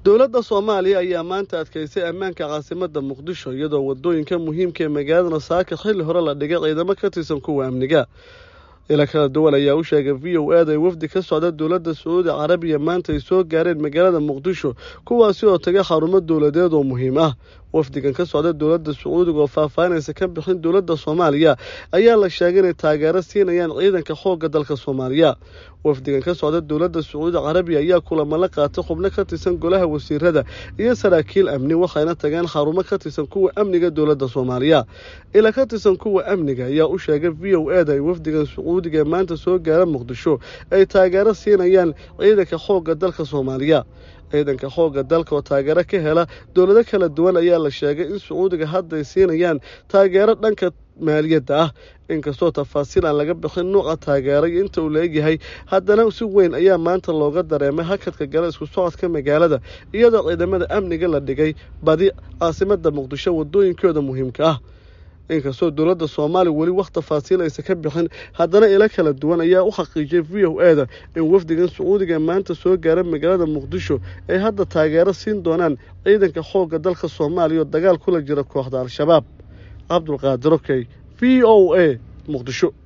dowladda soomaaliya ayaa maanta adkaysay ammaanka caasimadda muqdisho iyadoo wadooyinka muhiimka ee magaalada saaka xilli hore la dhigay ciidamo ka tirsan kuwa amniga ila kala duwan ayaa u sheegay v o aad ay wafdi ka socda dowladda sacuudi carabiya maanta ay soo gaareen magaalada muqdisho kuwaasi oo tagay xarumo dowladeed oo muhiim ah wafdigan ka socda dowladda sacuudiga oo faahfaahinaysa ka bixin dowladda soomaaliya ayaa la sheegay inay taageero siinayaan ciidanka xoogga dalka soomaaliya wafdigan ka socda dowladda sacuudi carabiya ayaa kulamo la qaatay xubno ka tirsan golaha wasiirada iyo saraakiil amni waxayna tageen xarumo ka tirsan kuwa amniga dowladda soomaaliya ila ka tirsan kuwa amniga ayaa u sheegay v o ed ay wafdigan sacuudiga ee maanta soo gaara muqdisho ay taageero siinayaan ciidanka xoogga dalka soomaaliya ciidanka xoogga dalka oo taageero ka hela dowlado kala duwan ayaa la sheegay in sacuudiga hadda ay siinayaan taageero dhanka maaliyadda ah inkastoo tafaasiil aan laga bixin nuuca taageero iyo inta uu la-egyahay haddana si weyn ayaa maanta looga dareemay hakadka gala isku socodka magaalada iyadoo ciidamada amniga la dhigay badi caasimadda muqdisho wadooyinkooda muhiimka ah inkastoo dowladda soomaaliya weli wax tafaasiil aysa ka bixin haddana ilo kala duwan ayaa u xaqiijiyay v o eda in wafdigan sacuudiga maanta soo gaara magaalada muqdisho ay hadda taageero siin doonaan ciidanka xoogga dalka soomaaliya oo dagaal kula jira kooxda al-shabaab cabdulqaadir okey v o a muqdisho